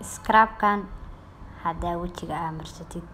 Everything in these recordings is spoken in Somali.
Scrub-kan haddaa wejiga aa marsatid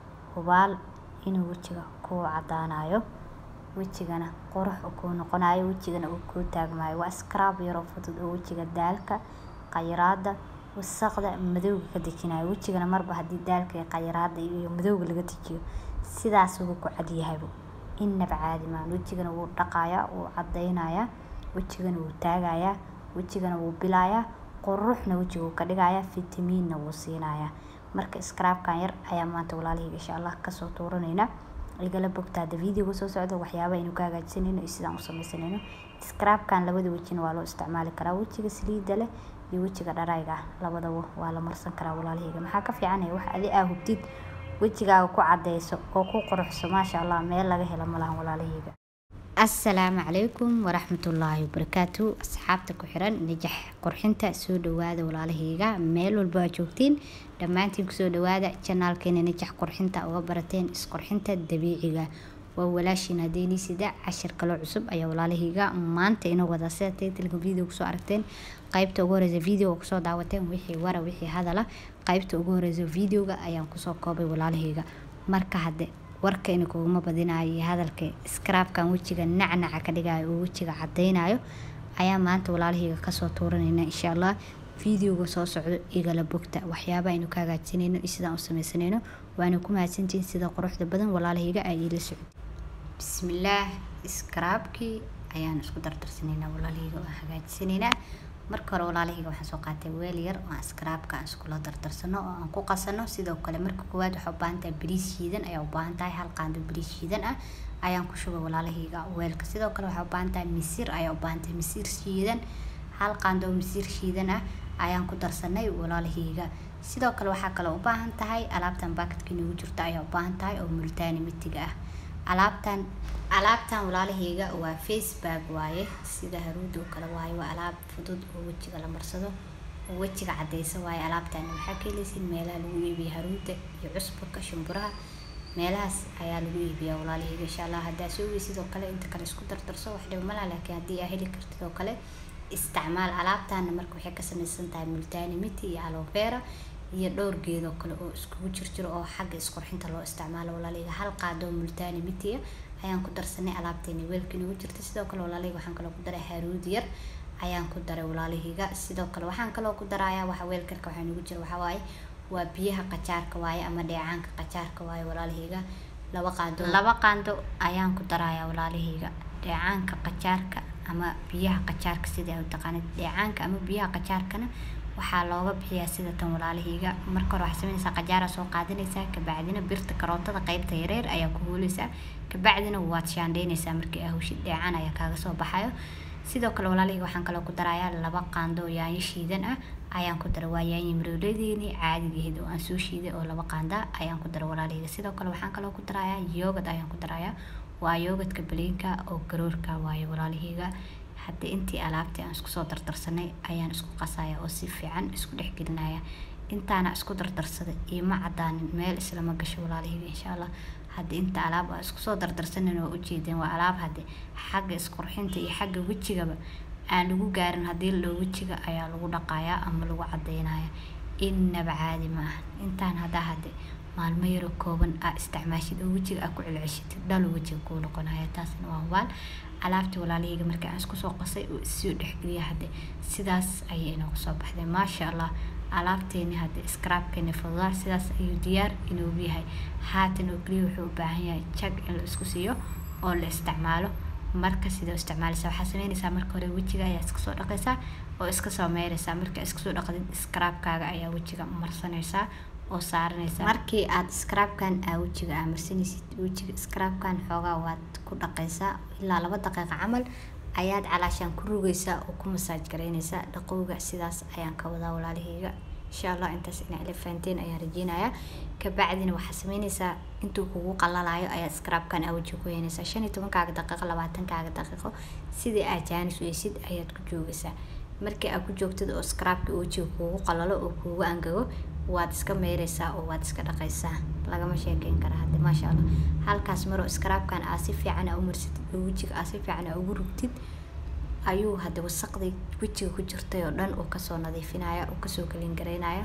hubaal inuu wejiga kuu cadaanayo wejigana qurux uu kuu noqonayo wejigana uu kuu taagmayo waa scrub yar oo fudud oo wejiga daalka qayraada wasaqda madowga ka dejinayo wejigana marba hadii daalka iyo qayraada iyo madowga laga dejiyo sidaas wuu ku cad yahayba inaba caadi maahan wejigana wuu dhaqayaa wuu cadeynaya wejigana wuu taagayaa wejigana wuu bilayaa quruxna wejiga wuu ka dhigayaa fitamiinna wuu siinayaa marka scrub-kan yar ayaa maanta walaalahayga insha Allah kasoo tuuranayna igala bogta hadda videoga soo socdo waxyaabaha aynu ka hagaajisanayno iyo sidaan u sameysanayno scrub-kan labada wejina waa loo isticmaali karaa wejiga saliida leh iyo wejiga dharayga ah labadaba waa la marsan karaa walaalahayga maxaa ka fiicanaya wax adi aa hubtid wejigaaga ku cadeyso oo ku quruxso maasha Allah meel laga helo malahan walaalahayga assalaamu calaykum waraxmatullaahi wabarakaatu asxaabta ku xiran najax qurxinta soo dhawaada walaalahayga meel walba aa joogtiin dhammaantiin kusoo dhawaada janaalkeena najax qurxinta uga barateen isqurxinta dabiiciga waa walaashiin hadeeniisida cashir kaloo cusub ayaa walaalahayga maanta inoo wadaa sida taytilka video kusoo aragteen qaybta ugu horeysa video kusoo daawateen wixii wara wixii hadala qaybta ugu horeysa videoga ayaan kusoo koobay walaalahayga marka hadde warkayna kuguma badinayo iyo hadalka scrub-kan wejiga nacnaca ka dhigayo oo wejiga cadeynayo ayaa maanta walaalahayga kasoo tuuranayna insha Allah videoga soo socdo igala bogta waxyaabaha aynu ka hagaajisanayno iyo sidaan u sameysanayno waana ku mahadsantihiin sida quruxda badan walaalahayga ay ila socdo bismillaah scrub-kii ayaan isku dardarsanaynaa walaalahayga oo hagaajisanaynaa marka hore walaalahayga waxaan soo qaatay weel yar oo aan scrub-ka aan iskula dardarsano oo aan ku qasano sidoo kale marka koowaad waxaa u baahan tahay bariis shiidan ayaa u baahan tahay hal qaando bariis shiidan ah ayaan ku shubay walaalahayga weelka sidoo kale waxaa u baahan tahay misir ayaa u baahan tahay misir shiidan hal qaando oo misir shiidan ah ayaan ku darsanay walaalahayga sidoo kale waxaa kaloo u baahan tahay alaabtan baakadka inoogu jirto ayaa u baahan tahay oo multaani mitiga ah alaabtan alaabtan walaalahayga waa face bag waaye sida haruuda oo kale waaye waa alaab fudud oo wejiga la marsado oo wejiga cadeysa waaye alaabtan waxaa ka heleysiin meelaha lagu iibiyo haruuda iyo cusbaka shumburaha meelahaas ayaa lagu iibiyaa walaalahayga insha Allah haddaa soo weysid oo kale inta kale isku dardarso wax dhiba malaha laakiin haddii aa heli kartid oo kale isticmaal alaabtaana marka waxay ka samaysan tahay multaani miti iyo aloe vera iyo dhowr geed oo kale oo iskugu jirjiro oo xagga isqurxinta loo isticmaalo walaalahayga hal qaado oo multaani miti ayaan ku darsanay alaabteeni weelka inagu jirta sidoo kale walaalahayga waxaan kaloo ku daray haruud yar ayaan ku daray walaalahayga sidoo kale waxaan kaloo ku darayaa waxa weelkarka waxaa inagu jira waxaa waaye waa biyaha qajaarka waaye ama dheecaanka qajaarka waaye walaalahayga laba qaando laba qaando ayaan ku darayaa walaalahayga dheecaanka qajaarka ama biyaha qajaarka sida ay u taqaanid dheecaanka ama biyaha qajaarkana waxaa looga bixiyaa sida tan walaalahayga marka hore waxaa sameynaysaa qajaara soo qaadanaysaa kabacdina birta karootada qaybta yareer ayaa ku huuleysaa kabacdina waad shaandheynaysaa markii aa hawshid dheecaan ayaa kaaga soo baxayo sidoo kale walaalahayga waxaan kaloo ku darayaa laba qaando oo yaanyo shiidan ah ayaan ku daray waa yaanyo marooledeeni caadigeed oo aan soo shiiday oo laba qaanda ayaan ku daray walaalahayga sidoo kale waxaan kaloo ku darayaa yoogad ayaan ku darayaa waa yoogadka baleenka oo garoorka waaye walaalahayga hadda intii alaabtii aan isku soo dardarsanay ayaan isku qasaya oo si fiican isku dhex gelinaya intaana isku dardarsaday iima cadaanin meel islama gasho walaalahayga insha Allah hadda inta alaab aa isku soo dardarsanin oo ujeedeen waa alaab hadde xagga isqurxinta iyo xagga wejigaba aan lagu gaarin haddii la dhaho wejiga ayaa lagu dhaqayaa ama lagu cadeynaya inaba caadi ma aha intaan haddaa hadde maalmo yaro kooban aa isticmaashid oo wejiga aa ku celceshitid dhalo wejiga kuu noqonaya taasna waa hubaal alaabtii walaalahayga markii aan isku soo qasay oo isoo dhexgeliya hadde sidaas ayay inoogu soo baxday maasha Allah alaabteeni hadde scrub-keeni fududaa sidaas ayuu diyaar inoogu yahay haatan oo keliya wuxuu u baahan yahay jag in la isku siiyo oo la isticmaalo marka sidee u isticmaalaysaa waxaa sameynaysaa marka hore wejiga ayaa iska soo dhaqaysaa oo iska soo meeraysaa marka iska soo dhaqdid scrub-kaaga ayaa wejiga marsanaysaa oo saaranaysaa markii aad scrub-kan aa wejiga aa marsanaysid wejiga scrub-kan xoogaa waad ku dhaqaysaa ilaa laba daqiiqo camal ayaad calaashaan ku rugaysaa oo ku masaaj garaynaysaa dhaqowga sidaas ayaan ka wadaa walaalahayga insha Allah intaas inaa ila fahanteen ayaan rajeynayaa kabacdina waxaa sameynaysaa intuu kugu qalalayo ayaad scrub-kan aa wejiga ku heynaysaa shan iyo tobankaaga daqiiqo labaatankaaga daqiiqo sidii aad jaanis weysid ayaad ku joogaysaa markii aad ku joogtid oo scrub-ka wejiga kugu qalalo oo kugu angago waad iska meeraysaa oo waad iska dhaqaysaa lagama sheekeyn kara hadde maasha allah halkaas maroo scrub-kan aa si fiican aa u marsatid oo wejiga aa si fiican aa ugu rugtid ayuu hadda wasaqdii wejiga ku jirtay oo dhan uu kasoo nadiifinaya uu kasoo kalin garaynaya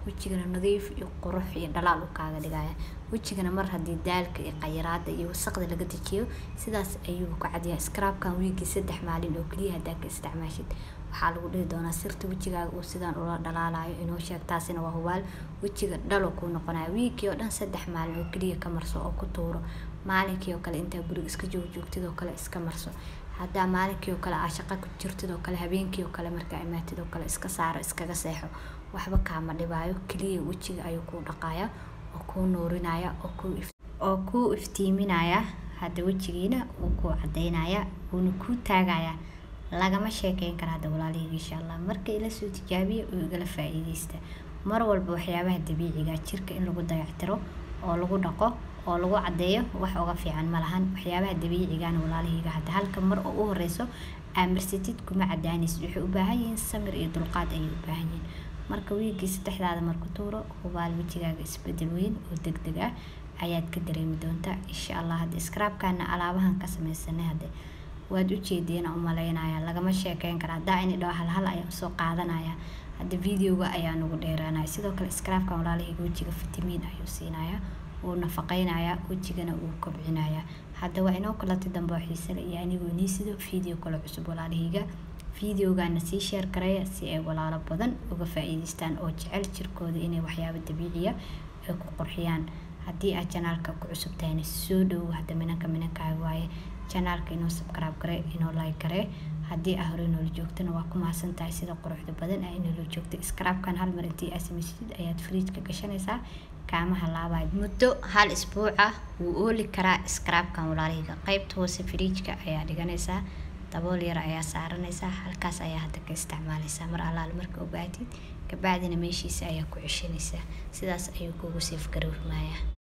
wejigana nadiif iyo qurux iyo dhalaal u kaaga dhigaya wejigana mar haddii daalka iyo qayaraada iyo wasaqda laga dejiyo sidaas ayuu ku cadyahay scrabkan wiigii saddex maalin oo keliya haddaa ka isticmaashid waxaa lagu dhihi doonaa sirta wejigaaga uu sidaan ula dhalaalayo inoo sheeg taasina waa hubaal wejiga dhalo kuu noqonaya wiigii oo dhan saddex maalin oo keliya ka marso oo ku tuuro maalinkii oo kale intaa guriga iska joog joogtid oo kale iska marso haddaa maalinkii oo kale aa shaqa ku jirtid oo kale habeenkii oo kale markaa imaatid oo kale iska saaro iskaga seexo waxba kaama dhibaayo keliya wejiga ayuu kuu dhaqaya oo kuu nuurinaya oo kuu oo kuu iftiiminaya hadda wejigiina wuu kuu cadaynaya wuuna kuu taagaya lagama sheekeyn kara hadda walaalahayga insha allah marka ila soo tijaabiya oo igala faa-iideysta mar walba waxyaabaha dabiiciga jirka in lagu dayactiro oo lagu dhaqo oo lagu cadeeyo wax uga fiican ma lahan waxyaabaha dabiicigana walaalahayga hadda halka mar oo u horeyso aamirsatid kuma cadaanaysid waxay u baahan yihiin samir iyo dulqaad ayay u baahan yihiin marka wiigii saddexdaada marku tuuro hubaal wejigaaga isbedel weyn oo deg deg ah ayaad ka dareemi doontaa insha allah hadda scrabkana alaabahan ka sameysanay hadde waad ujeedeen u malaynaya lagama sheekeyn kara haddaa ini dhaho hal hal ayaan usoo qaadanaya hadda videoga ayaa nagu dheeraanaya sidoo kale scrabkan walaalahayga wejiga fitamiin ayuu siinaya wuu nafaqeynaya wejigana wuu kobcinaya hadda waa inoo kalati dambe oo xiisale iyo anigoo nii sido video kale cusub walaalahayga videogana sii sheer gareeya si ay walaalo badan uga faa-iideystaan oo jecel jirkooda inay waxyaabo dabiiciya ay ku qurxiyaan haddii aad janaalka ku cusub tahayna soo dhowow hadda minanka minankaaga waaye janaalka inoo subscribe gare inoo like gare haddii aa hore inoola joogtana waa ku mahadsan tahay sida quruxda badan aa inoola joogtay scrabkan hal mar intii aa samaysid ayaad fridjka gashanaysaa kaamaha laabaad muddo hal isbuuca wuu ooli karaa scrabkan walaalahayga qeybta hoose fridjka ayaa dhiganaysaa dabool yar ayaa saaranaysaa halkaas ayaa hadda ka isticmaalaysaa mar allaal marka ogaatid kabacdina meeshiisa ayaa ku ceshanaysaa sidaas ayuu kugu seef garoormayaa